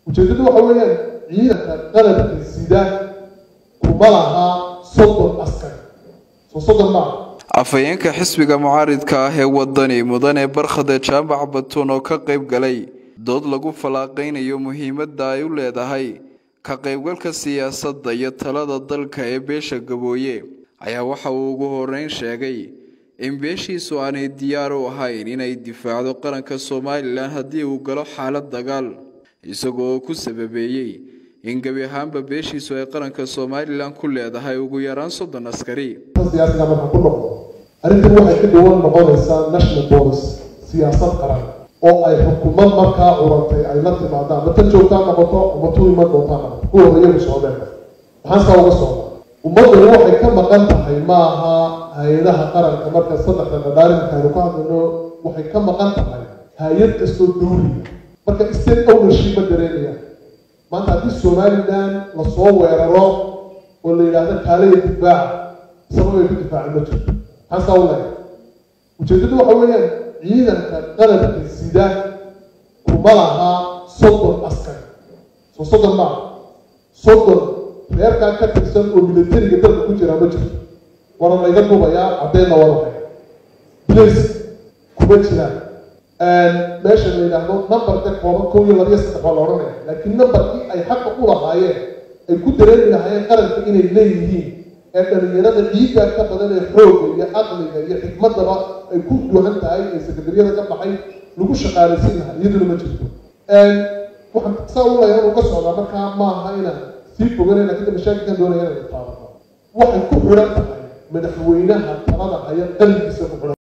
ujeeddadu waxa weeyaan ciidanka qalabka sida kuma lahaa soddon askari soo soddon maaha afhayeenka xisbiga mucaaridka ah ee wadani mudane barkhade jaamac batuun oo ka qayb galay dood lagu fallaaqaynayo muhiimadda ay u leedahay ka qaybgalka siyaasadda iyo talada dalka ee beesha gabooye ayaa waxa uu ugu horeyn sheegay in beeshiisu aanay diyaar u ahayn inay difaacdo qaranka somalilan haddii uu galo xaalad dagaal isagoo oo ku sababeeyey in gebi ahaanba beeshiisu ay qaranka somalilan ku leedahay ugu yaraan soddon askari siyaasiga marka ku noqdo arrintan waxay ka dhiwan noqonaysaa national policy siyaasad qaran oo ay xukuumad markaa curantay ay la timaadaan ama tan joogtaa noqoto ama tu iman doontaa noqoto kuwa horeyagu socdeen maxaan saa uga socda ummaddani waxay ka maqan tahay maaha hay-adaha qaranka marka saddexda dhadhaarinka aynu ka hadlayno waxay ka maqan tahay hay-ad kastoo dawliga marka state ownership ma dareemaya maanta haddii somaliland lasoo weeraro oo la yidhaahdo kaalaya difaaca sabab ay ku difaacin ma jirto maxaan saa u leeyahay ujeeddadu waxa weeyaan ciidanka qalabka sida kuma lahaa soddon askari soo soddon maaha soddon reerkaa ka tirsan oo militariga dalka ku jiraa ma jirto waana layga dubayaa caddeynna waa waxay blace kuma jiraan meesha la yidhaahdo numberka kooban kow iyo labiyo saddex waa la odhanaya laakiin numberkii ay xaqa u lahaayeen ay ku dareemi lahaayeen qaranka inay leeyihiin ee dhalinyarada ciidda ka badan ee xoogga iyo aqliga iyo xikmadaba ay ku duwan tahay ee sekadariyada ka baxay lagu shaqaalaysiin lahaa iyaduna ma jirto waxaan saa u leeyahay uga socdaa markaa maaha inaan sii foganay laakiin da mashaakilkan doonaya inay taabato waxay ku xidhan tahay madaxweynaha talada haya qalbigiisa ku xidhan